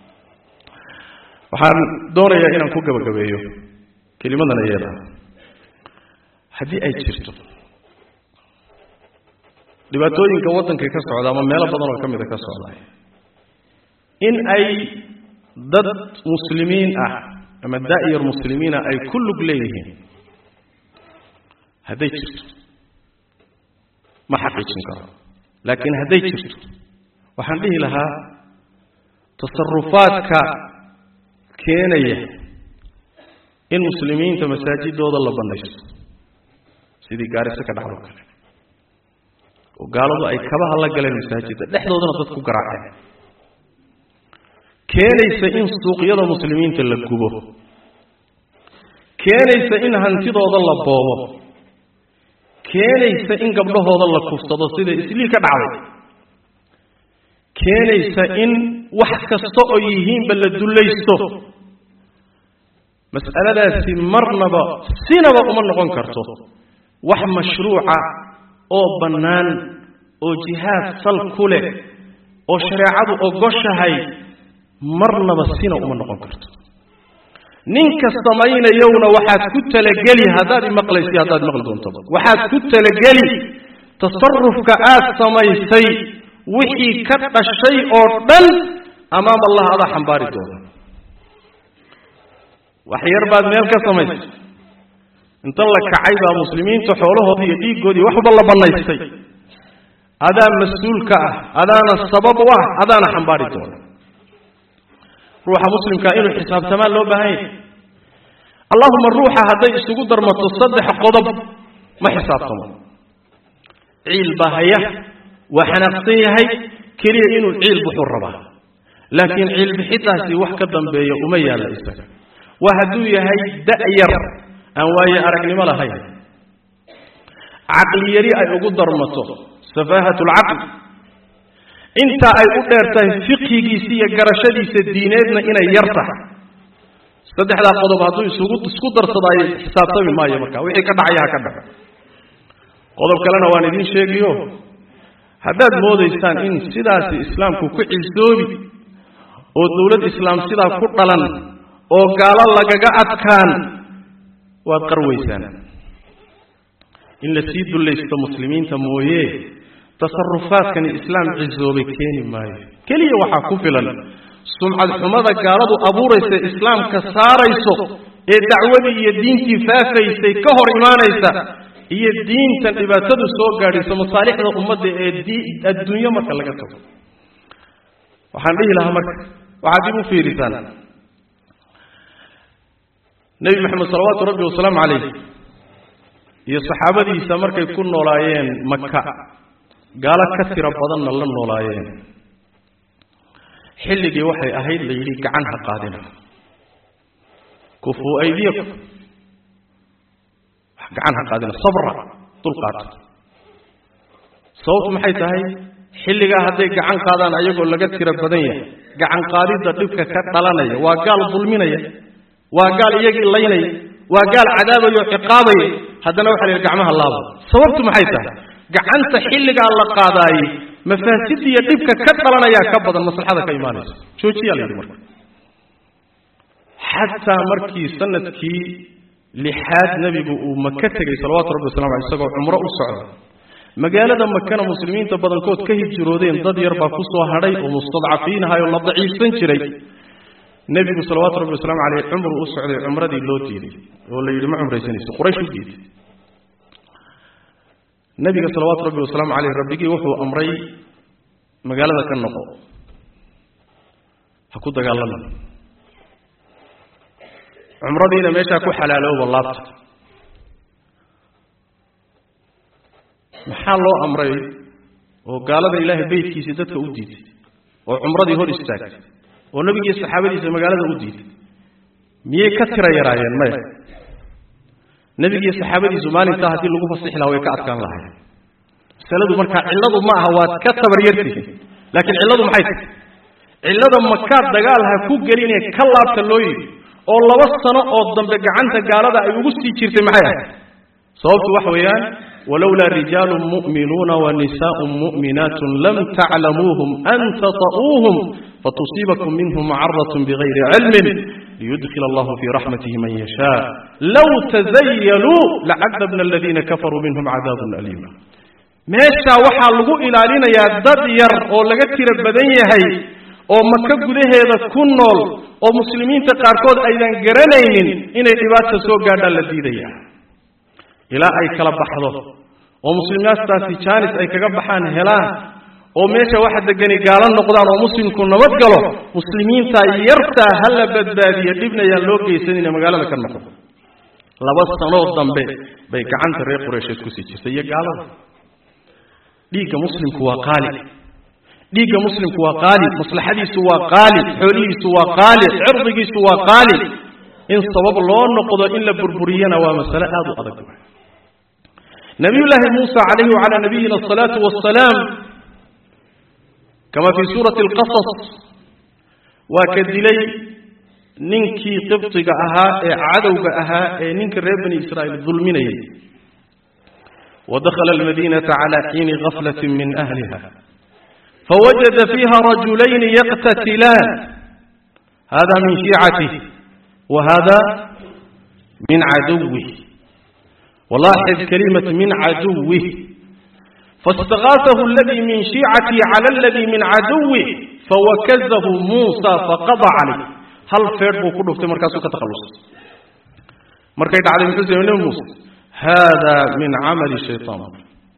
waxaan doonayaa inaan ku gabagabeeyo kelimadan iyada haddii ay jirto dhibaatooyinka waddanka ka socda ama meelo badan oo ka mida ka socda in ay dad muslimiin ah ama daa'yar muslimiina ay ku lug leeyihiin hadday jirto ma xaqiijin karo laakiin hadday jirto waxaan dhihi lahaa tasarufaadka keenaya in muslimiinta masaajidooda la banaysto sidii gaariso ka dhacdo kale oo gaaladu ay kabaha la galeen masaajidda dhexdoodana dad ku garaaceen keenaysa in suuqyada muslimiinta la gubo keenaysa in hantidooda la boobo keenaysa in gabdhahooda la kufsado sida isliil ka dhacday keenaysa in wax kasta oo yihiinba la dullaysto mas'aladaasi marnaba sinaba uma noqon karto wax mashruuca oo bannaan oo jihaad sal ku leh oo shareecadu ogoshahay marnaba sina uma noqon karto ninka samaynayowna waxaad ku talageli haddaad imaqlaysa haddaad maqli doontaba waxaad ku talageli tasarufka aad samaysay wixii ka dhashay oo dhan amaam allah adaa xambaari doona wax yar baad meel ka samaysay inta la kacay baa muslimiinta xoolahoodii iyo dhiiggoodii wax walba la bannaystay adaa mas-uulka ah adaana sabab u ah adaana xambaari doona ruuxa muslimkaa inuu xisaabtamaan loo baahan yahay allahuma ruuxa hadday isugu darmato saddex qodob ma xisaabtamo ciil baa haya waa xanaaqsan yahay keliya inuu ciil buxuu rabaa laakiin ciilbixidaasi wax ka dambeeya uma yaalla isaga waa hadduu yahay da'yar aan waaye aragnimo lahayn caqli yari ay ugu darmato safaahat lcaqli inta ay u dheer tahay fiqhigiisa iyo garashadiisa diineedna inay yar tahay saddexdaa qodob hadduu isugu isku darsadaayo xisaabtami maayo marka wixii ka dhacaya ha ka dhaco qodob kalena waan idiin sheegiyo haddaad moodaysaan in sidaasi islaamku ku cisoobi oo dowlad islaam sidaa ku dhalan oo gaalo lagaga adkaan waad qarwaysaan in la sii dullaysto muslimiinta mooye tasarufaadkani islaam cisoobay keeni maayo keliya waxaa ku filan sumcad xumada gaaladu abuuraysa islaamka saarayso ee dacwadii iyo diintii faafaysay ka hor imaanaysa iyo diintan dhibaatadu soo gaadhayso masaalixda ummadda ee adduunyo marka laga tago waxaan dhihi lahaa marka waxaad dib u fiirisaan nebi maxamed salawaatu rabbi wasalaamu calayh iyo saxaabadiisa markay ku noolaayeen maka gaalo ka tiro badanna la noolaayeen xilligii waxay ahayd la yidhi gacan ha qaadina kufuu aydiyakum gacan ha qaadina sabra dulqaata sababtu maxay tahay xilligaa hadday gacan qaadaan ayagoo laga tiro badan yahay gacan qaadidda dhibka ka dhalanaya waa gaal dulminaya waa gaal iyagii laynaya waa gaal cadaabaya oo ciqaabaya haddana waxa la yidhi gacmaha laaba sababtu maxay tahay gacanta xilligaa la qaadaayey mafaasidda iyo dhibka ka dhalanayaa ka badan maslaxada ka imaanaysa joojiyaa la yidhi marka xataa markii sanadkii lixaad nebigu uu maka tegey salawatu rabbi waslamu aley isagoo cumro u socda magaalada makana muslimiinta badankood ka hijroodeen dad yar baa ku soo hadhay oo mustadcafiin ahay oo la daciifsan jiray nebigu salawaatu rabbi wasalaamu caleyh cumru u socday cumradii loo diiday oo la yidhi ma cumraysanayso quraysh u diiday nebiga salawaatu rabbi wasalaamu caleyh rabbigii wuxuu amray magaalada ka noqo ha ku dagaalama cumradiina meeshaa ku xalaalooba laabta maxaa loo amray oo gaalada ilaahay beytkiisii dadka u diiday oo cumradii hor istaagtay oo nebigiiyo saxaabadiisa magaalada u diiday miyay ka tira yaraayeen maya nebigiiyo saxaabadiisu maalintaa haddii lagu fasixi lahaa way ka adkaan lahayn masaladu markaa cilladu ma aha waad ka tabaryartihin laakiin cilladu maxay tahay cillada makaad dagaal ha ku gelinee ka laabta loo yidhi oo laba sano oo dambe gacanta gaalada ay ugu sii jirtay maxay ahayd sababtu waxa weeyaan walowlaa rijaalu mu'minuuna wa nisaaءu mu'minaatu lam taclamuuhum an tata'uuhum fatusiibakum minhum macarat bigayri cilmin liyudkil allahu fii raxmatihi man yashaa low tazayaluu lacadabna aladiina kafaruu minhum cadaabun aliima meeshaa waxaa lagu ilaalinayaa dad yar oo laga tiro badan yahay oo maka gudaheeda ku nool oo muslimiinta qaarkood aydan garanaynin inay dhibaata soo gaadhaan la diidaya ilaa ay kala baxdo oo muslimiintaasi jaanis ay kaga baxaan helaan oo meesha waxa degani gaalo noqdaan oo muslimku nabad galo muslimiinta yartaa ha la badbaadiyo dhibnayaan loo geysanina magaalada ka noqdo laba sanoo dambe bay gacanta reer qureysheed kusii jirtay iyo gaalada dhiigga muslimku waa qaali dhiigga muslimku waa qaali maslaxadiisu waa qaali xoolihiisu waa qaali cirdigiisu waa qaali in sabab loo noqdo in la burburiyana waa masale aada u adag nabiyullaahi muusa calayhi wacalaa nabiyina asalaatu wassalaam kama fii suurati alqasas waa ka dilay ninkii qibdiga ahaa ee cadowga ahaa ee ninka reer bani israa'iil dulminayay wadakhala almadiinata cala xiini gaflati min ahliha fawajada fiiha rajulayni yaqtatilaan hada min shiicatih wa hada min caduwih walaaxid kalimat min caduwih faاstagaatahu aladii min shiicatihi cala aladii min caduwih fawakazahu muusa faqada calayh hal feedh buu ku dhuftay markaasuu ka takhallusay markay dhacday muxuu samey nebi muuse hada min camali shayطaan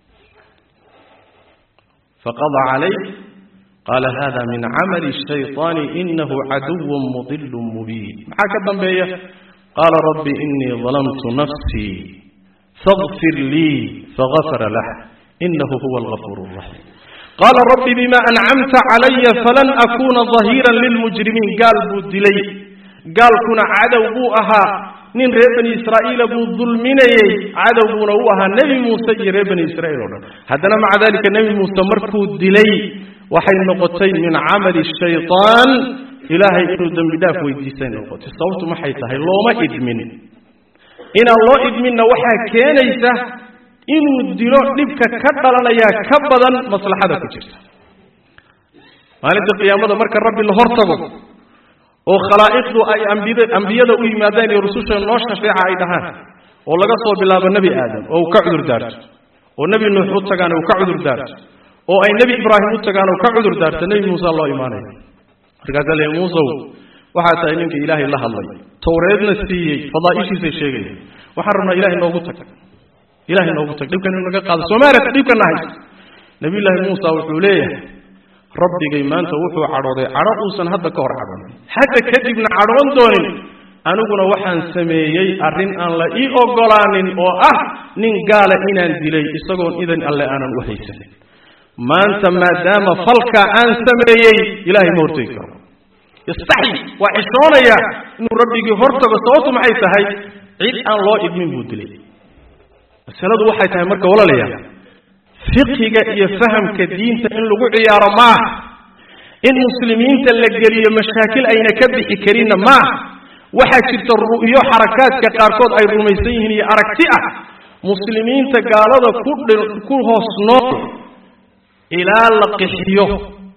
faqada calayh qaala hada min camali الshayطaani inahu caduw mudil mubiin maxaa ka dambeeya qaala rabbi inii ظalamtu nafsii faغfir lii fagafara lah inahu huwa algafuur الraxiim qaala rabbi bima ancamta calaya falan akuuna ظahiira lilmujrimiin gaal buu dilay gaalkuna cadow buu ahaa nin reer bani israa'iila buu dulminayey cadow buuna u ahaa nebi muuse iyo reer bani israa'iil o dhan haddana maca dalika nebi muuse markuu dilay waxay noqotay min camali shayطaan ilaahay inuu dembi dhaaf weydiisay noqotay sababtu maxay tahay looma idmin inaan loo idminna waxaa keenaysa inuu dilo dhibka ka dhalanayaa ka badan maslaxada ku jirta maalinta qiyaamada marka rabbi la hor tago oo khalaa'iqdu ay ambiyada u yimaadaan iyo rususha noo shafeeca ay dhahaan oo laga soo bilaabo nebi aadam oo uu ka cudur daarto oo nebi nuux u tagaan uu ka cudur daarto oo ay nebi ibraahim u tagaan uu ka cudur daarto nebi muuse loo imaanaya markaasaa le muusow waxaa tahay ninka ilaahay la hadlay towreedna siiyey fadaa'ishiisay sheegaya waxaan rabnaa ilahay noogu tag ilahay noogu tag dhibkan inu naga qaado soomaaliyata dhibkana haysto nabiyullaahi muusa wuxuu leeyahay rabbigay maanta wuxuu cadhooday cadho uusan hadda ka hor cadhoonin hadda kadibna cadhoon doonin aniguna waxaan sameeyey arrin aan la ii ogolaanin oo ah nin gaala inaan dilay isagoon idan alle aanan u haysanin maanta maadaama falkaa aan sameeyey ilaahay ma hortegi karo yastaxyi waa xishoonaya inuu rabbigii hortago sababtu maxay tahay cid aan loo idmin buu dilay masaladu waxay tahay marka walaalayaal fiqiga iyo fahamka diinta in lagu ciyaaro maaha in muslimiinta la geliyo mashaakil ayna ka bixi karinna maaha waxaa jirta ru'yo xarakaadka qaarkood ay rumaysan yihiin iyo aragti ah muslimiinta gaalada ku ku hoos nool ilaa la qixiyo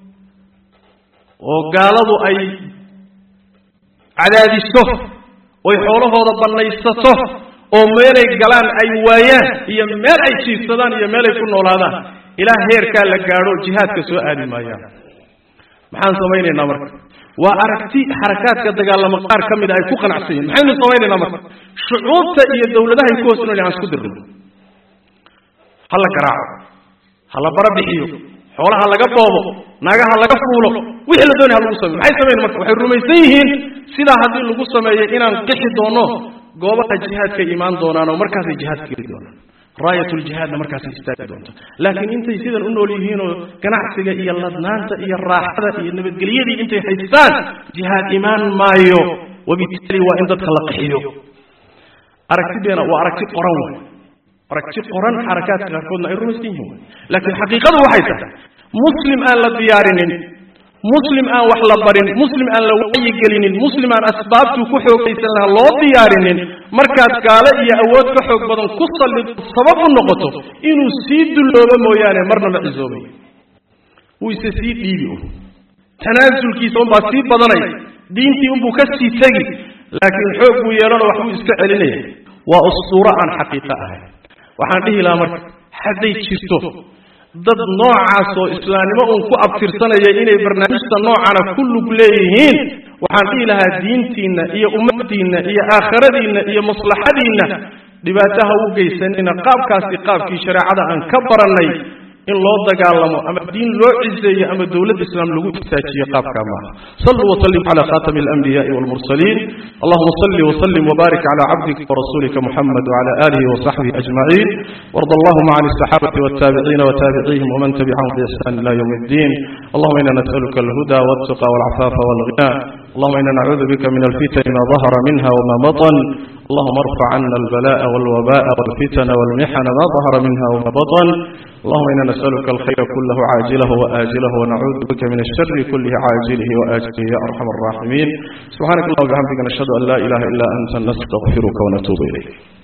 oo gaaladu ay cadaadiso oy xoolahooda bannaysato oo meelay galaan ay waayaan iyo meel ay jiifsadaan iyo meelay ku noolaadaan ilaa heerkaa la gaadho jihaadka soo aadi maayaan maxaan samaynaynaa marka waa aragti xarakaadka dagaalamo qaar ka mida ay ku qanacsan yihin maxaynu samaynaynaa marka shucuubta iyo dawladahay ku hoos nool aan isku dirno ha la garaaco ha la bara bixiyo xoolaha laga boobo naagaha laga fuulo wixii la doonay ha lagu sameyo maxay samayn marka waxay rumaysan yihiin sidaa haddii lagu sameeyo inaan qixi doono goobaha jihaadka imaan doonaan oo markaasay jihaadka geli doonaan raayatuljihaadna markaasay istaagi doonta laakiin intay sidan u nool yihiinoo ganacsiga iyo ladnaanta iyo raaxada iyo nabadgelyadii intay haystaan jihaad imaan maayo wabitaali waa in dadka la qixiyo aragtideena waa aragti qoran wey aragti qoran xarakaadka qaarkoodna ay rumaysan yihiin laakiin xaqiiqadu waxay tahay muslim aan la diyaarinin muslim aan wax la barin muslim aan la wacyigelinin muslim aan asbaabtuu ku xoogaysan lahaa loo diyaarinin markaad gaalo iyo awood ka xoog badan ku sallido sabab u noqoto inuu sii dulloobo mooyaane marna ma cisoobay wuu ise sii dhiibi un tanaasulkiisa unbaa sii badanaya diintii unbuu ka sii tegi laakiin xoog buu yeelano waxbuu iska celinaya waa ustuuro aan xaqiiqo ahayn waxaan dhihi lahaa marka hadday jirto dad noocaas oo islaamnimo uun ku abtirsanaya inay barnaamijta noocana ku lug leeyihiin waxaan dhihi lahaa diintiinna iyo ummaddiinna iyo aakhiradiinna iyo maslaxadiinna dhibaataha u geysanina qaabkaasi qaabkii shareecada aan ka barannay in loo dagaalamo ama diin loo ciseeyo ama dowladda islaam lagu istaajiyo qaabkaa maaha saluu wasalim cala khatami alanbiyaai walmursaliin allahuma salli wasalim wbaarik cala cabdika warasulika muxamed wcala alihi wasaxbihi ajmaciin warda allahuma can asaxaabati waltaabiciina wataabicihim waman tabicahum biixsan ila ywm اddin allahuma ina nas'aluka alhuda waltuqa walcafaafa walghina allahuma ina nacuudu bika min alfitani ma dahara minha wma baطn allahuma arfac cana albalaءa walwabaءa walfitana walmixana ma dahara minha wma baطn اللهم إنا نسألك الخير كله عاجله وآجله ونعوذ بك من الشر كله عاجله وآجله يا أرحم الراحمين سبحانك اللهم وبحمدك نشهد أن لا إله إلا أنت نستغفرك ونتوب إليك